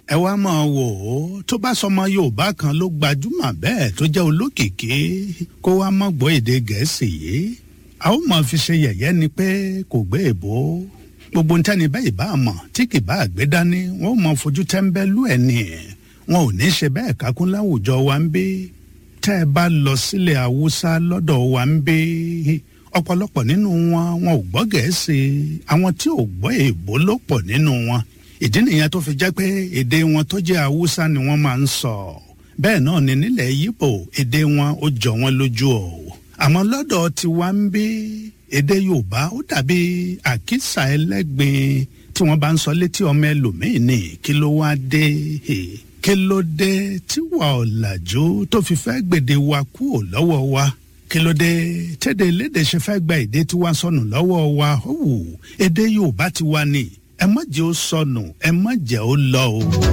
ẹ wá máa wò ó tó bá sọmọ yorùbá kan ló gbajúmọ̀ bẹ́ẹ̀ tó jẹ́ olókìkí kó wá mọ́ gbọ́ èdè gẹ̀ẹ́sì yìí a ó máa fi ṣe yẹ̀yẹ́ ni pé kò gbé èbó gbogbo ń tẹ́ni bẹ́ẹ̀ bá mọ̀ tí kì bá gbé dání wọ́n ó máa fojú tẹ́ńbẹ́lú ẹ̀ ní wọn ò ní ṣe bẹ́ẹ̀ kákún láwùjọ wa ń bí tẹ́ ẹ bá lọ sílẹ̀ haúsá lọ́dọ̀ wa ń bí ọ̀pọ̀lọpọ̀ nínú wọn wọn ò gbọ́ gẹ̀ẹ́sì àwọn tí ò gbọ́ èbó ló pọ̀ nínú wọn ìdí nìyẹn tó fi jẹ́ pé èdè wọn tó jẹ́ haúsá ni wọ́n máa ń sọ bẹ́ẹ̀ náà ni nílẹ̀ yíbò èdè wọn ó jọ wọn lójú o àmọ́ lọ́dọ̀ tiwa ń bí èdè yorùbá ó dàbí àkísà ẹlẹ́gbin tí wọ́n bá ń sọ létí ọmọ ẹlòmíín ní kí ló wá dé kí ló dé tí wà ọ̀làjú tó fi fẹ́ gbèdé wa kúò lọ́wọ́ wa kí ló dé tẹ́dẹ̀ elédè ṣe fẹ́ gba èdè tiwa sọnù lọ́wọ́ wa ó wù èdè yorùbá tiwa ni ẹ má jẹ́ ó sọnù ẹ má jẹ́ ó lọ o.